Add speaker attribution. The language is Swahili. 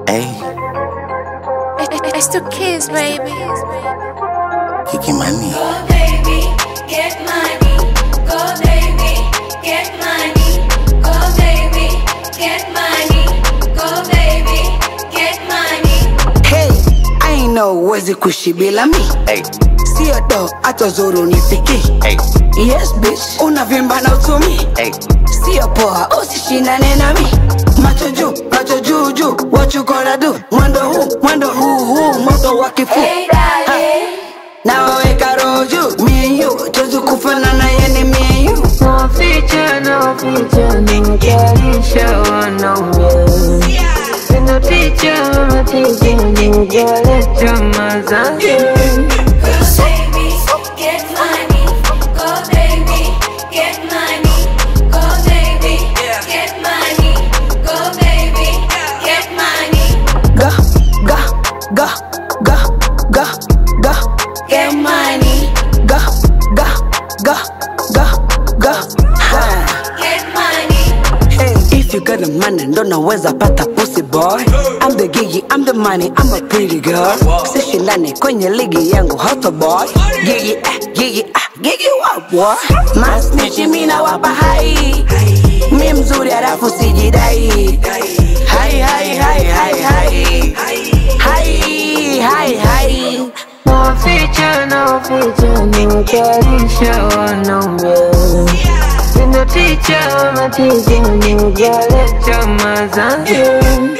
Speaker 1: Hey,
Speaker 2: It's the kids, baby.
Speaker 1: Kiki Mani.
Speaker 3: Go baby, get money. Go baby, get money. Go baby, get money. Go baby, get money.
Speaker 4: Hey, I ain't know uwezi kuishi bila mi
Speaker 1: Hey,
Speaker 4: sio do hata zuru nifiki
Speaker 1: hey,
Speaker 4: yes bitch unavimba na utumi
Speaker 1: hey.
Speaker 4: sio poa usishindane nami macho juu macho juu juu what you gonna do mwendo huu mwendo huu huu moto wa kifu
Speaker 3: Hey darling,
Speaker 4: na waweka roho juu me and you tuwezi kufanana yani me and you
Speaker 5: Naficha, naficha, nikalisha wanaume Sina ticha, mama ticha, nikaleta mazazi
Speaker 3: go baby, get money. Go baby, get money. Go baby, get money. Go baby, get money.
Speaker 4: ga ga ga ga ga ga
Speaker 3: Get money,
Speaker 4: ga ga ga ga ga ha.
Speaker 3: get money.
Speaker 4: Hey, if you got the money, ndo naweza pata pussy boy. I'm the gigi, I'm the money, I'm a pretty girl. Sishindane kwenye ligi yangu hot boy. Gigi, eh, gigi, ah, gigi what boy? Masnichi mina wapa hai. Mi mzuri halafu sijidai. Hai, hai, hai, hai, hai. Hai, hai, hai.
Speaker 5: Naficha, naficha, nikalisha wanaume Sina ticha, mama ticha, nikaleta mazazi